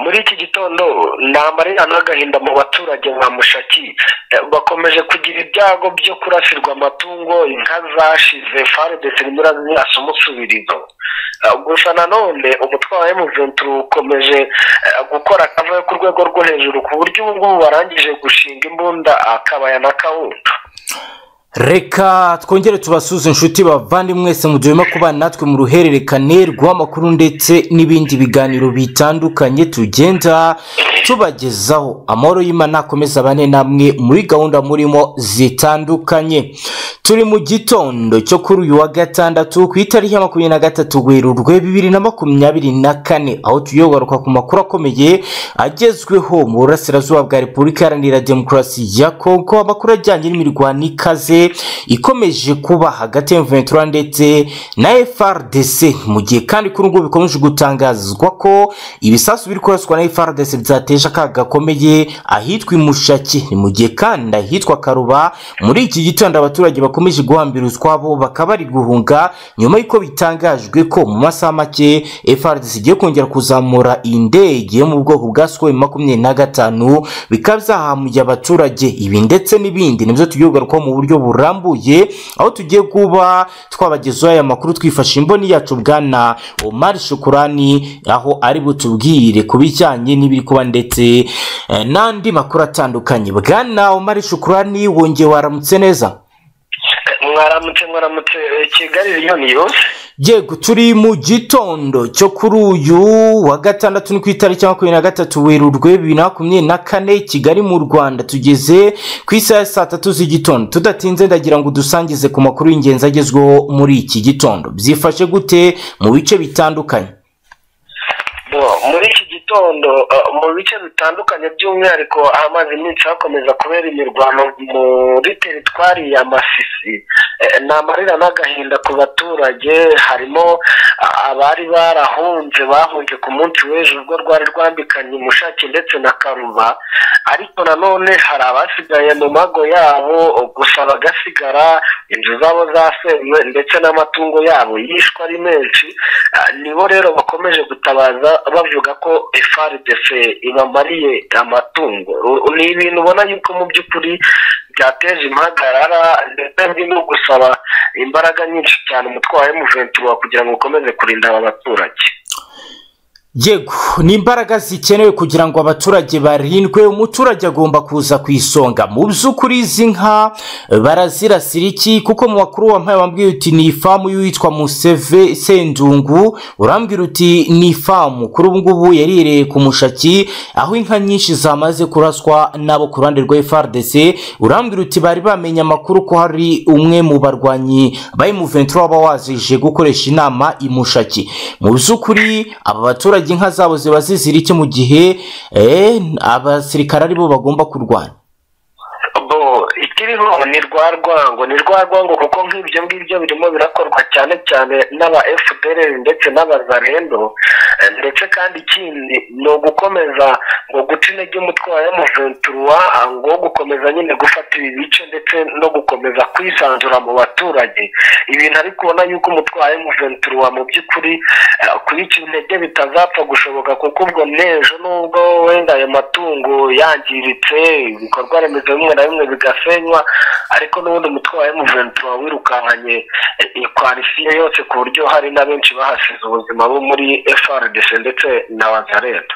muri iki gitondo ni amarira n'agahinda mu baturage nka mushaki bakomeje kugira ibyago byo kurasirwa amatungo inka zashize faridesi irimo irazirasa umusubirizo gusa nanone umutwaro w'umuvuntu ukomeje gukora akavuyo ku rwego rwo hejuru ku buryo ubu ngubu barangije gushinga imbunda akabaya na kawunga reka twongere tubasuze inshuti bavandimwe mwese mu gihe urimo kubana natwe mu ruhererekane rw'amakuru ndetse n'ibindi biganiro bitandukanye tugenda tubagezaho amahoro y'imana akomeza bane namwe muri gahunda murimo zitandukanye turi mu gitondo cyo kuri uyu wa gatandatu ku itariki ya makumyabiri na gatatu werurwe bibiri na makumyabiri na kane aho tugiye kugaruka ku makuru akomeye agezweho mu burasirazuba bwa repubulika iharanira demokarasi ya kongo amakuru ajyanye n'imirwano ikaze ikomeje kuba hagati ya M23 ndetse na FRDC mu gihe kandi kuri ngubu bikomeje gutangazwa ko ibisasu biri kuraswa na FRDC byateje akaga gakomeye ahitwa Imushaki ni mu gihe kandi ahitwa Karuba muri iki gitondo abaturage bakomeje guhambira utwabo bakaba bari guhunga nyuma y'uko bitangajwe ko mu masaha make FRDC igiye kongera kuzamura indege yo mu bwoko bwa Sukhoi makumyabiri na gatanu bikaba byahamuye abaturage ibi ndetse n'ibindi nibyo tugiye kugarukaho mu buryo burambuye aho tugiye kuba twabagezaho aya makuru twifashe imboni yacu bwana omar shukurani aho ari butubwire ku bijyanye n'ibiri kuba ndetse eh, n'andi makuru atandukanye bwana omar shukurani wongeye waramutse neza mwaramutse mwaramutse eh, kigali miliyoni yose yego turi mu gitondo cyo kuri uyu wa gatandatu ni ku itariki ya makumyabiri na gatatu werurwe bibiri na makumyabiri na kane kigali mu rwanda tugeze ku isaha ya saa tatu z'igitondo tudatinze ndagira ngo dusangize ku makuru y'ingenzi agezweho muri iki gitondo byifashe gute mu bice bitandukanye Bo, muri iki gitondo eh, mu bice bitandukanye by'umwihariko ahamaze iminsi hakomeza kubera imirwano muri teritwari ya masisi Eh, ni amarira n'agahinda ku baturage harimo ah, abari barahunze bahunze ku munsi w'ejo ubwo rwari rwambikanye umushake ndetse na karuba ariko nanone hari abasigaye mu mago yabo gusa bagasigara inzu zabo zasenywe ndetse n'amatungo yabo yishwe ari menshi Ah, nibo rero bakomeje gutabaza bavuga ko FRDC ibamariye amatungo Ru- ni ibintu ubona yuko mu by'ukuri byateje impagarara ndetse birimo gusaba imbaraga nyinshi cyane umutwaro w'umuventu wawe kugira ngo ukomeze kurinda aba baturage yego ni imbaraga zikenewe kugira ngo abaturage barindwe umuturage agomba kuza ku isonga mu by'ukuri izi nka barazirasira iki kuko mu makuru wampaye wambwiye uti ni ifamu y'uwitwa museve sendungu urambwira uti ni ifamu kuri ubu ngubu yarihereye ku mushaki aho inka nyinshi zamaze kuraswa nabo ku ruhande rwa FRDC urambwira uti bari bamenye amakuru ko hari umwe mu barwanyi ba M23 waba wazije gukoresha inama imushaki mu by'ukuri aba baturage inka zabo ziba zizira iki mu gihe eh, abasirikare aribo bagomba kurwana bo ikiriho ni rwa rwango ni rwa rwango kuko nk'ibyo ngibyo birimo birakorwa cyane cyane n'aba fpr ndetse n'abazarendo Eh, ndetse kandi ikindi ni ugukomeza ngo guca intege umutwaro w'umuventuruwa ngo gukomeza nyine gufata ibi bice ndetse no gukomeza kwisanzura mu baturage ibintu ariko ubona yuko umutwaro w'umuventuruwa mu by'ukuri eh, kubica intege bitazapfa gushoboka kuko ubwo n'ejo nubwo wenda ayo matungo yangiritse ibikorwa remezo bimwe na bimwe bigasenywa ariko n'ubundi umutwaro w'umuventura wirukankanye eh, iyo kwarifiye yose ku buryo hari na benshi bahasize ubuzima bo muri frdc ndetse na wazareta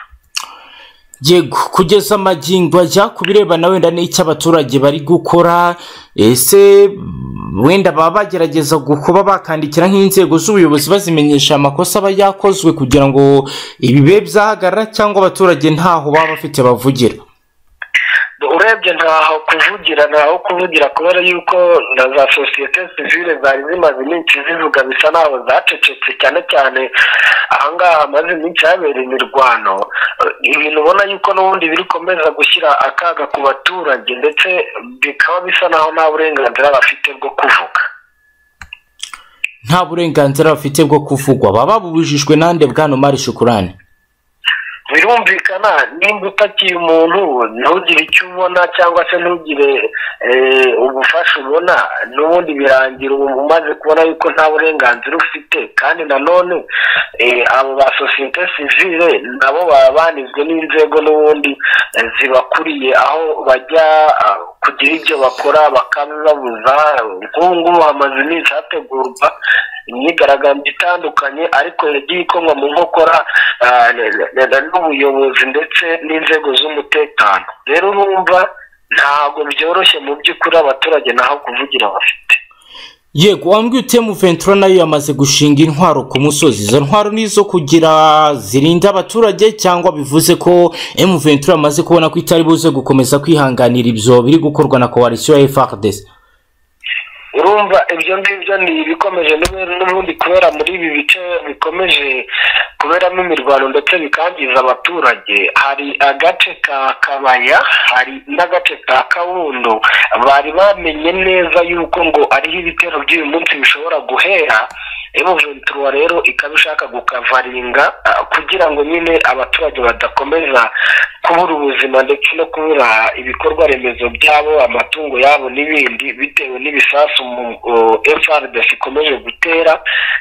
yego kugeza amagingo ajya ku birebana wenda n'icyo abaturage bari gukora ese mm, wenda baba bagerageza gu- kuba bakandikira nk'inzego z'ubuyobozi bazimenyesha amakosa aba yakozwe kugira ngo ibi bibe byahagarara cyangwa abaturage ntaho baba bafite bavugira urebye ntaho kuvugira ntaho kuvugira kubera yuko na za sosiyete sivile zari zimaze iminsi zivuga bisa naho zacecetse cyane cyane ahangaha hamaze iminsi habereye imirwano Eh, ibintu ubona yuko n'ubundi birikomeza gushyira akaga ku baturage ndetse bikaba bisa naho nta burenganzira bafite bwo kuvuga nta burenganzira bafite bwo kuvugwa baba babujijwe nande bwana mari shukurani biri birumvikana nimba utakiye umuntu ntugire icyo ubona cyangwa se ntugire eh, ubufasha ubona n'ubundi birangira ubu umaze kubona yuko nta burenganzira ufite kandi nanone eh, abo ba sosiyete sivile nabo baba banizwe n'inzego n'ubundi eh, zibakuriye aho bajya ah, kugira ibyo bakora bakabibabuza nk'ubu ngubu hamaze iminsi hategurwa imyigaragambyo itandukanye ariko yagiye ikorwa mu nkokora ah, ne- ne- ne- n'ubuyobozi ndetse n'inzego z'umutekano rero urumva ntabwo byoroshye mu by'ukuri abaturage naho kuvugira bafite yego wambwiye utemu ventura nayo yamaze gushinga intwaro ku musozi izo ntwaro ni izo kugira zirinde abaturage cyangwa bivuze ko emu ventura yamaze kubona ko itari buze gukomeza kwihanganira ibyo biri gukorwa na koalisiyo ya frdc urumva ibyo ngibyo ni ibikomeje n'ubu- n'ubundi kubera muri ibi bice bikomeje kuberamo imirwano ndetse bikangiza abaturage hari agace ka kabaya hari n'agace ka kabondo bari bamenye neza yuko ngo ariho ibitero by'uyu munsi bishobora guhera emuventura rero ikaba ishaka gukavaringa ah, kugira ngo nyine abaturage badakomeza kubura ubuzima ndetse no kubura ibikorwa remezo byabo amatungo yabo n'ibindi bitewe n'ibisasu mu frdc ikomeje gutera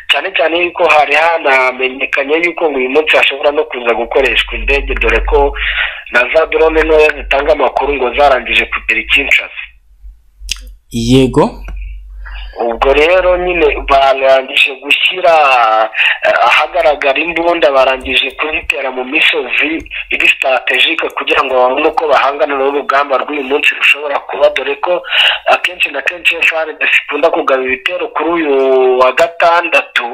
cyane cyane yuko hari hanamenyekanye yuko ngo uyu munsi hashobora no kuza gukoreshwa indege dore ko na za drone ntoya zitanga amakuru ngo zarangije kugera i Kinshasa yego ubwo rero nyine barangije gushyira eh, ahagaragara imbunda barangije kuzitera mu misozi iri sitaratejike kugira ngo babone uko bahangana n'urugamba rw'uyu munsi rushobora kuba dore ko akenshi na kenshi FRDC ikunda kugaba ibitero kuri uyu wa gatandatu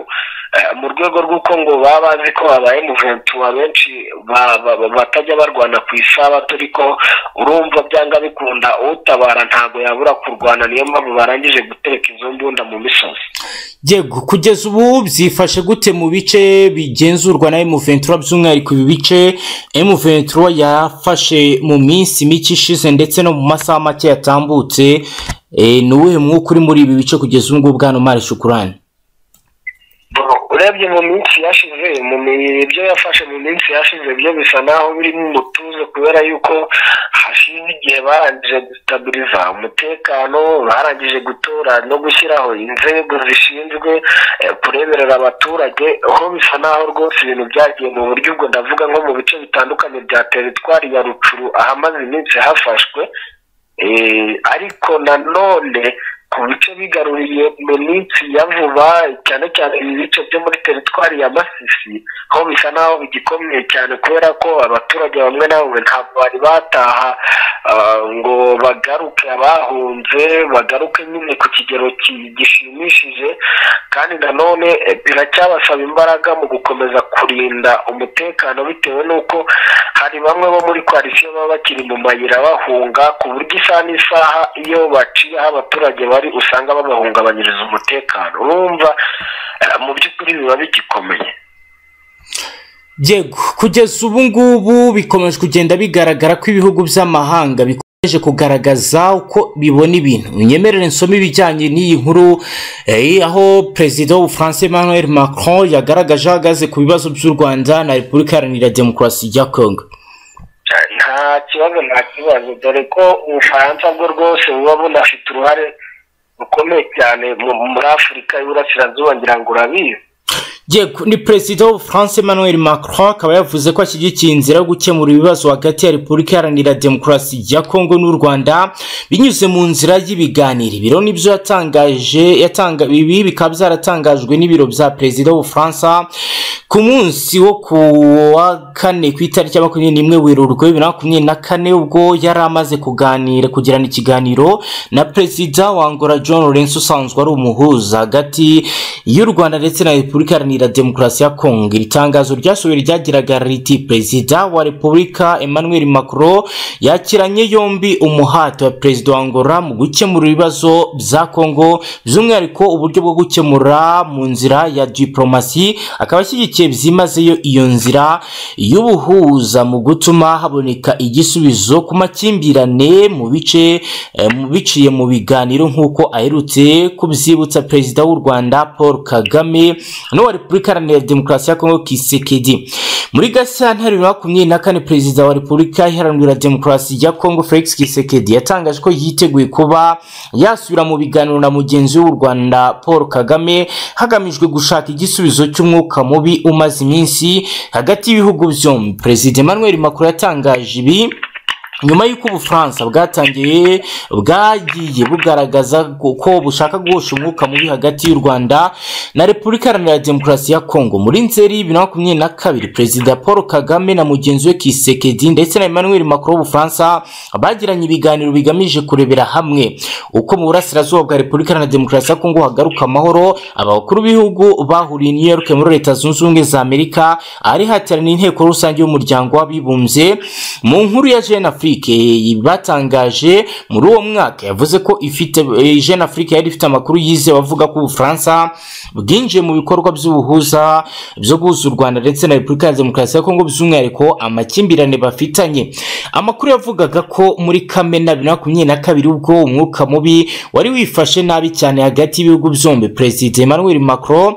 eh, mu rwego rw'uko ngo baba bazi ko habaye muventura benshi ba- ba- ba- batajya barwana ku isabato ariko urumva byanga bikunda utabara ntabwo yabura kurwana niyo mpamvu barangije gutereka izo mbunda mu misozi yego kugeza ubu byifashe gute mu bice bigenzurwa na M23 by'umwihariko ibi bice M23 yafashe mu minsi mike ishize ndetse no mu masaha make yatambutse e, ni uwuhe mwuka uri muri ibi bice kugeza ubu ngubu bwana Mari Shukurani urebye mu minsi yashize mu mi- ibyo yafashe mu minsi yashize byo bisa naho birimo umutuzo kubera yuko hashize igihe barangije gustabiriza umutekano barangije gutora no gushyiraho inzego zishinzwe eh, kureberera abaturage aho bisa naho rwose ibintu byagiye mu buryo ubwo ndavuga nko mu bice bitandukanye bya teritwari ya rucuru ahamaze iminsi hafashwe Eh, ariko nanone ku bice bigaruriye mu minsi ya vuba cyane cyane ibi bice byo muri teritwari ya masisi ho bisa naho bigikomeye cyane kubera ko abaturage bamwe na bamwe ntabwo bari bataha ah, ngo bagaruke abahunze bagaruke nyine ku kigero ki- gishimishije kandi nanone eh, biracyabasaba imbaraga mu gukomeza kurinda umutekano bitewe n'uko hari bamwe bo muri koalisiyo baba bakiri mu mayira bahunga ku buryo isaha n'isaha iyo baciye aho abaturage bari usanga babahungabanyiriza umutekano urumva eh, mu by'ukuri biba bigikomeye yego kugeza ubu ngubu bikomeje kugenda bigaragara ko ibihugu by'amahanga bikomeje kugaragaza uko bibona ibintu nyemerere nsoma ibijyanye n'iyi nkuru eh, aho perezida w'ubufaransa emmanuel macron yagaragaje ahagaze ku bibazo by'u rwanda na repubulika iharanira demokarasi ya congo nta kibazo nta kibazo dore ko ubufaransa bwo rwose buba bunafite uruhare rukomeye cyane mu- muri afurika y'uburasirazuba ngira ngo urabizi yego ni perezida w'ubufaransa emmanuel macron akaba yavuze ko ashyigikiye inzira yo gukemura ibibazo hagati ya repubulika iharanira demokarasi ya kongo n'u rwanda binyuze mu nzira y'ibiganiro ibiro nibyo yatangaje yatanga ibi bikaba byaratangajwe n'ibiro bya perezida w'ubufaransa ku munsi wo ku wa kane ku itariki ya makumyabiri n'imwe werurwe bibiri na makumyabiri na kane ubwo yari amaze kuganira kugirana ikiganiro na perezida wa angola john lorenzo usanzwe ari umuhuza hagati y'u rwanda ndetse na repubulika iharanira demokarasi ya kongo iri tangazo ryasohowe ryagiraga riti perezida wa repubulika emmanuel macron yakiranye yombi umuhati wa perezida wa angola mu gukemura ibibazo bya kongo by'umwihariko uburyo bwo gukemura mu nzira ya diplomasi akaba ashyigikiye byimazeyo iyo nzira y'ubuhuza mu gutuma haboneka igisubizo ku makimbirane mu bice eh, mu- biciye mu biganiro nk'uko aherutse kubyibutsa perezida w'u rwanda paul kagame n'uwa repubulika repubulika iharanira demokarasi ya kongo kisekedi muri gashyantare bibiri na makumyabiri na kane perezida wa repubulika iharanira demokarasi ya kongo felix kisekedi yatangaje ko yiteguye kuba yasubira mu biganiro na mugenzi w'u rwanda paul kagame hagamijwe gushaka igisubizo cy'umwuka mubi umaze iminsi hagati y'ibihugu byombi perezida emmanuel macron yatangaje ibi nyuma y'uko ubufaransa bwatangiye bwagiye bugaragaza ko bushaka guhosha umwuka mubi hagati y'u rwanda na repubulika iharanira demokarasi ya kongo muri nzeri bibiri na makumyabiri na kabiri perezida paul kagame na mugenzi we kisekedi ndetse na emmanuel macron w'ubufaransa bagiranye ibiganiro bigamije kurebera hamwe uko mu burasirazuba bwa repubulika iharanira demokarasi ya kongo hagaruka amahoro abakuru b'ibihugu bahuriye i new york muri leta zunze ubumwe za amerika ahari hateraniye inteko rusange y'umuryango w'abibumbye mu nkuru ya jeune afrique afrique batangaje muri uwo mwaka yavuze ko ifite jeune afrique yari ifite amakuru yizewe avuga ko ubufaransa bwinjiye mu bikorwa by'ubuhuza byo guhuza u rwanda ndetse na repubulika ya demokarasi ya kongo by'umwihariko amakimbirane bafitanye amakuru yavugaga ko muri kamena bibiri na makumyabiri na kabiri ubwo umwuka mubi wari wifashe nabi cyane hagati y'ibihugu byombi perezida emmanuel macron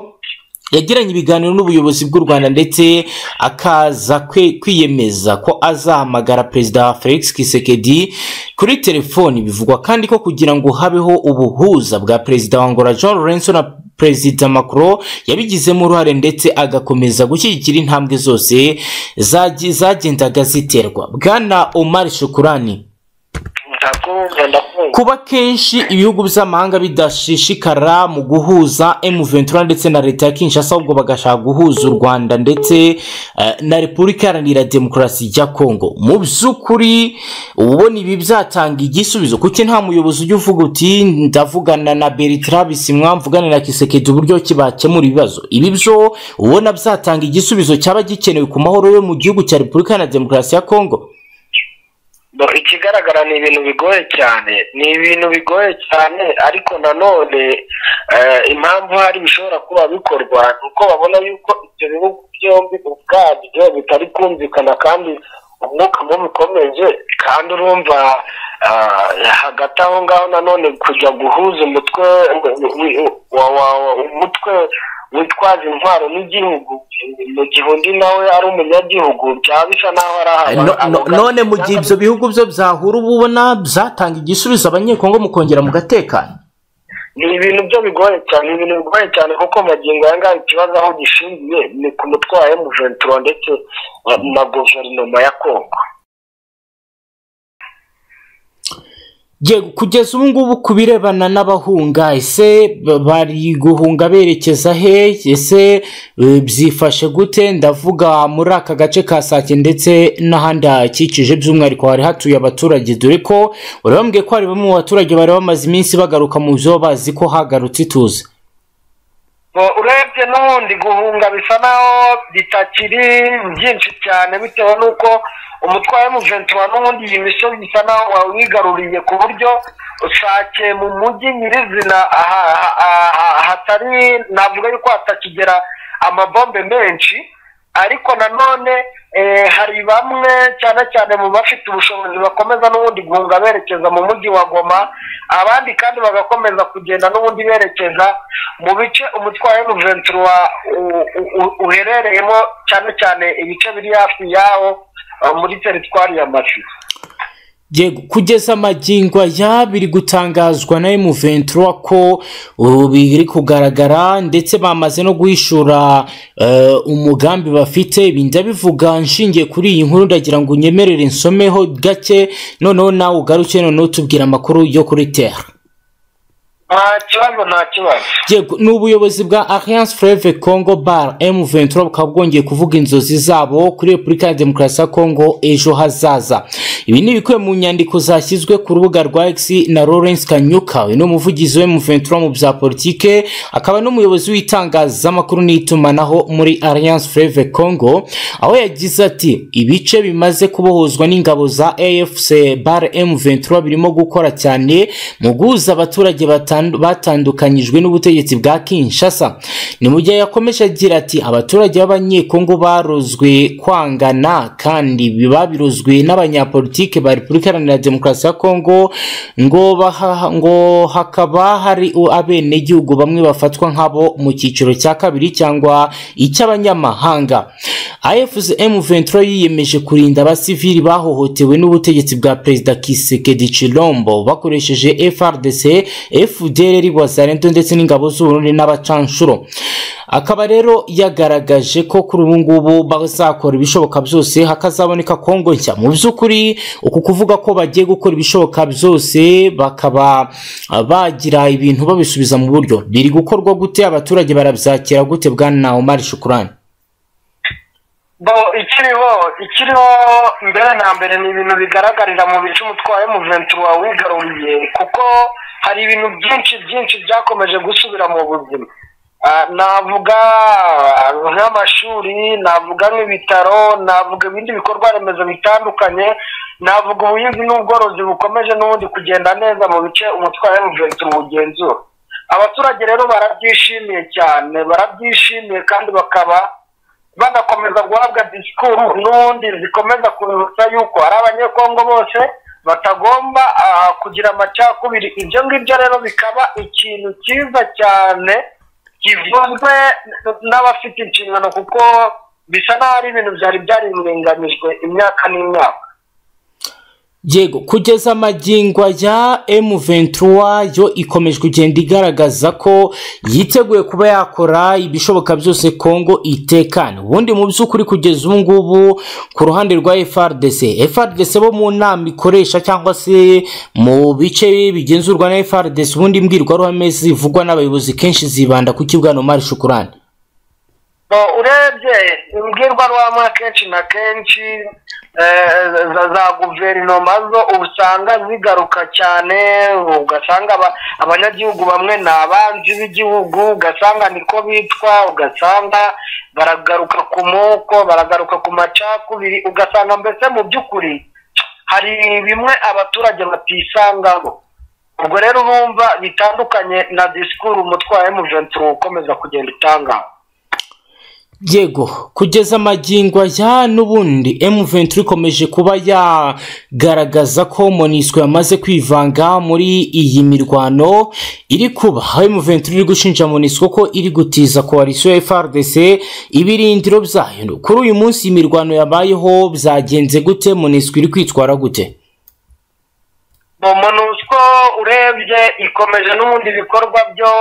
yagiranye ibiganiro n'ubuyobozi bw'u rwanda ndetse akaza kwiyemeza ko azahamagara perezida felix kisekedi kuri telefoni bivugwa kandi ko kugira ngo habeho ubuhuza bwa perezida wa angola john lorenzo na perezida macron yabigizemo uruhare ndetse agakomeza gushyigikira intambwe zose zagendaga ziterwa bwana omar shukurani kuba kenshi ibihugu by'amahanga bidashishikara mu guhuza M23 ndetse na leta ya Kinshasa ahubwo bagashaka guhuza u Rwanda ndetse na Repubulika Iharanira Demokarasi ya Kongo mu by'ukuri ubona ibi byatanga igisubizo kuko nta muyobozi ujya uvuga uti ndavugana na Bertrand Bisimwa mvugane na Kisekedi uburyo kibakemura ibibazo ibi byo ubona byatanga igisubizo cyaba gikenewe ku mahoro yo mu gihugu cya Repubulika Iharanira Demokarasi ya Kongo ikigaragara ni ibintu bigoye cyane ni ibintu bigoye cyane ariko nanone impamvu hari bishobora kuba bikorwa ni uko babona yuko ibyo bihugu byombi ubwabyo bitari kumvikana kandi umwuka mubi ukomeje kandi urumva hagati aho ngaho nanone kujya guhuza umutwe umutwe witwaje intwaro n'igihugu mu gihe undi nawe ari umunyagihugu byaba bisa n'aho ari ahantu none mu gihe ibyo bihugu byo byahura uba ubona byatanga igisubizo abanyekongo mukongera mugatekana ni ibintu byo bigoye cyane ibintu bigoye cyane kuko magingo aya ngaya ikibazo aho gishingiye ni ku mutwe wa emuventuro ndetse na guverinoma ya kongo kugeza ubu ngubu ku birebana n'abahunga ese bari guhunga berekeza he ese byifashe gute ndavuga muri aka gace ka sake ndetse n'ahandi hakikije by'umwihariko hari hatuye abaturage dore ko urabambwiye ko hari bamwe mu baturage bari bamaze iminsi bagaruka mu byo bazi ko hagarutse ituze urebye n'ubundi guhunga bisa naho bitakiri byinshi cyane bitewe n'uko umutware w'umuventura n'ubundi iyi misozi bisa naho wawigaruriye ku buryo usake mu mujyi nyirizina hatari navuga yuko hatakigera amabombe menshi ariko nanone hari bamwe cyane cyane mu bafite ubushobozi bakomeza n'ubundi guhunga berekeza mu mujyi wa goma abandi kandi bagakomeza kugenda n'ubundi berekeza mu bice umutwaro wa uherereyemo cyane cyane ibice biri hafi yawo muri teritwari ya mashusho kugeza amagingo aya biri gutangazwa na M23 ko biri kugaragara ndetse bamaze no guhishura umugambi bafite ibi ndabivuga nshingiye kuri iyi nkuru ndagira ngo unyemerere nsomeho gake noneho nawe ugaruke noneho tubwira amakuru yo kuri tera kibazo nta kibazo ni ubuyobozi bwa alliance freve congo bar m23 bukaba bwongeye kuvuga inzozi zabo kuri repubulika ya demokarasi ya congo ejo hazaza ibi ni ibikubiye mu nyandiko zashyizwe ku rubuga rwa x na lawrence kanyuka uyu ni umuvugizi we m23 mu bya politike akaba n'umuyobozi w'itangazamakuru n'itumanaho muri alliance freve congo aho yagize ati ibice bimaze kubohozwa n'ingabo za afc bar m23 birimo gukora cyane mu guhuza abaturage batandukanye batandukanyijwe n'ubutegetsi bwa kinshasa ni mu gihe yakomeje agira ati abaturage b'abanyekongo barozwe kwangana kandi babirozwe n'abanyapolitike ba repubulika iharanira demokarasi ya kongo ngo baha- ngo hakaba hari u- abenegihugu bamwe bafatwa nk'abo mu cyiciro cya kabiri cyangwa icy'abanyamahanga afcm ventura yiyemeje kurinda abasivili bahohotewe n'ubutegetsi bwa perezida kisekedi chilombo bakoresheje frdc fdr wazarento ndetse n'ingabo z'uburundi n'abacanshuro akaba rero yagaragaje ko kuri ubu ngubu bazakora ibishoboka byose hakazaboneka kongo nshya mu by'ukuri uku kuvuga ko bagiye gukora ibishoboka byose bakaba ah, bagira ibintu babisubiza mu buryo biri gukorwa gute abaturage barabyakira gute bwana omar shukurani bo ikiriho ikiriho mbere na mbere ni ibintu bigaragarira mu bice umutwaye muventura wawigaruriye kuko hari ibintu byinshi byinshi byakomeje gusubira mu buzima Ah, navuga ah, nk'amashuri navuga nk'ibitaro navuga ibindi bikorwa remezo bitandukanye navuga ubuhinzi n'ubworozi bukomeje n'ubundi kugenda neza mu bice umutwaye muventura ugenzura abaturage rero barabyishimiye cyane barabyishimiye kandi bakaba banakomeza guhabwa disikuru n'ubundi zikomeza kubibutsa yuko ari abanyekongo bose batagomba ah, kugira amacakubiri ibyo ngibyo rero bikaba ikintu cyiza cyane kivuzwe n'abafite inshingano kuko bisa n'aho ari ibintu byari byarirenganijwe imyaka n'imyaka yego kugeza magingo ya M23 yo ikomeje kugenda igaragaza ko yiteguye kuba yakora ibishoboka byose Kongo itekana ubundi mu by'ukuri kugeza ubu ngubu ku ruhande rwa FRDC FRDC bo mu nama ikoresha cyangwa se mu bice bigenzurwa na FRDC ubundi mbwirwaruhame zivugwa n'abayobozi kenshi zibanda ku kibwano mari shukurani Bo, urebye imbwirwaruhame kenshi na kenshi eh, za za guverinoma zo usanga zigaruka cyane ugasanga aba- abanyagihugu bamwe ni abanzi b'igihugu ugasanga niko bitwa ugasanga baragaruka ku moko baragaruka ku macakubiri ugasanga mbese mu by'ukuri hari bimwe abaturage batisangamo ubwo rero urumva bitandukanye na disikuru umutwaye muventuro ukomeza kugenda utangaho yego kugeza amagingo ya n'ubundi M23 ikomeje kuba yagaragaza ko Monusco yamaze kwivanga muri iyi mirwano iri kuba aho M23 iri gushinja Monusco ko iri gutiza koalisiyo ya FRDC ibirindiro byayo kuri uyu munsi imirwano yabayeho byagenze gute Monusco iri kwitwara gute mu monusco urebye ikomeje n'ubundi ibikorwa byo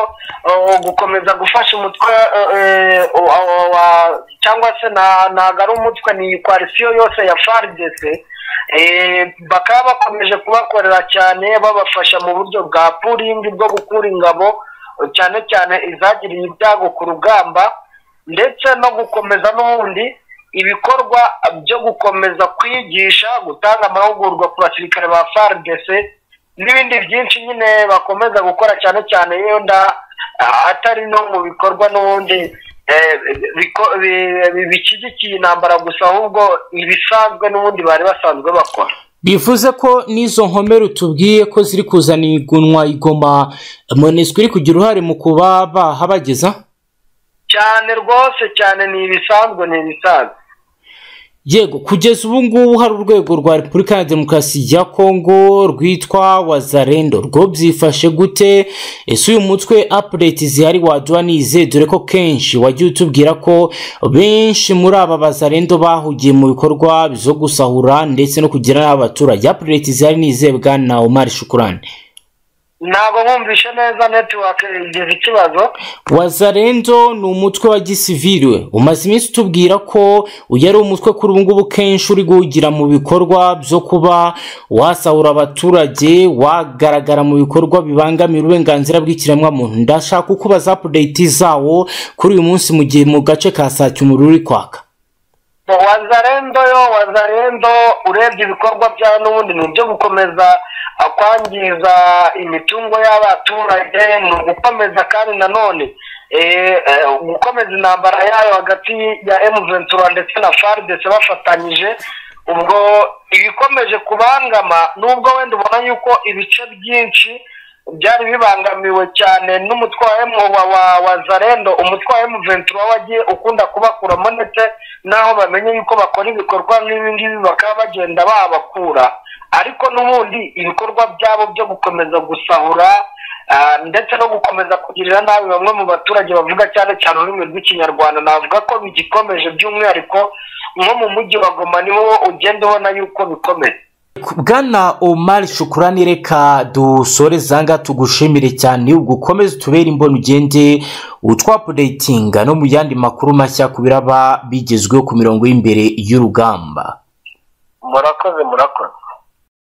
uh, gukomeza gufasha umutwe uh, eh, uh, uh, wa- cyangwa se na- ntago ari umutwe ni koalisiyo yose ya frdc eh, bakaba bakomeje kubakorera cyane babafasha mu buryo bwa puringi bwo gukura ingabo eh, cyane cyane izagiriye ibyago ku rugamba ndetse no gukomeza n'ubundi ibikorwa byo gukomeza kwigisha gutanga amahugurwa ku basirikare ba FARDC n'ibindi byinshi nyine bakomeza gukora cyane cyane yenda ah, atari no mu bikorwa n'ubundi eh, biko- bi- bi- bishyigikiye intambara gusa ahubwo ibisanzwe n'ubundi bari basanzwe bakora bivuze ko n'izo nkomere tubwiye ko ziri kuzana igunwa igoma Monusco iri kugira uruhare mu kuba bahabageza cyane rwose cyane ni ibisanzwe ni ibisanzwe yego kugeza ubu ngubu hari urwego rwa repubulika ya demokarasi ya kongo rwitwa wazarendo rwo byifashe gute ese uyu mutwe apureti zihari waduha nize dore ko kenshi wagiye utubwira ko benshi muri aba bazarendo bahugiye mu bikorwa byo gusahura ndetse no kugira n'abaturage apureti zihari nize bwana omar shukurani ntabwo bumvishe neza netiwake igize ikibazo wazarendo ni umutwe wa gisivili umaze iminsi utubwira ko uyu ari umutwe kuri ubu ngubu kenshi uri guhugira mu bikorwa byo kuba wasahura abaturage wagaragara mu bikorwa bibangamira uburenganzira bw'ikiremwamuntu ndashaka ukubaza apudeyiti zawo kuri uyu munsi mu gihe mu gace ka saa cumi umuriro uri kwaka wazarendo yo wazarendo urebye ibikorwa byayo n'ubundi ni ibyo gukomeza ah, kwangiza imitungo y'abaturage ni ugukomeza kandi nanone eh, eh, gukomeza intambara yayo hagati ya M23 ndetse na FARDC bafatanyije ubwo ibikomeje kubangama nubwo wenda ubona yuko ibice byinshi byari bibangamiwe cyane n'umutwaye wa wa zarendo umutwaye mu ventura wagiye ukunda kubakuramo ndetse n'aho bamenye yuko bakora ibikorwa nk'ibi ngibi bakaba bagenda babakura ariko n'ubundi ibikorwa byabo byo gukomeza gusahura ndetse no gukomeza kugirira nabi bamwe mu baturage bavuga cyane cyane ururimi rw'ikinyarwanda navuga ko bigikomeje by'umwihariko nko mu mujyi wa goma niho ugenda ubona yuko bikomeye bwana omar shukurani reka dusore zanga tugushimire cyane ugukomeze utubere imbona ugende utwapudeyitinga no mu yandi makuru mashya ku biraba bigezweho ku mirongo y'imbere y'urugamba murakoze murakoze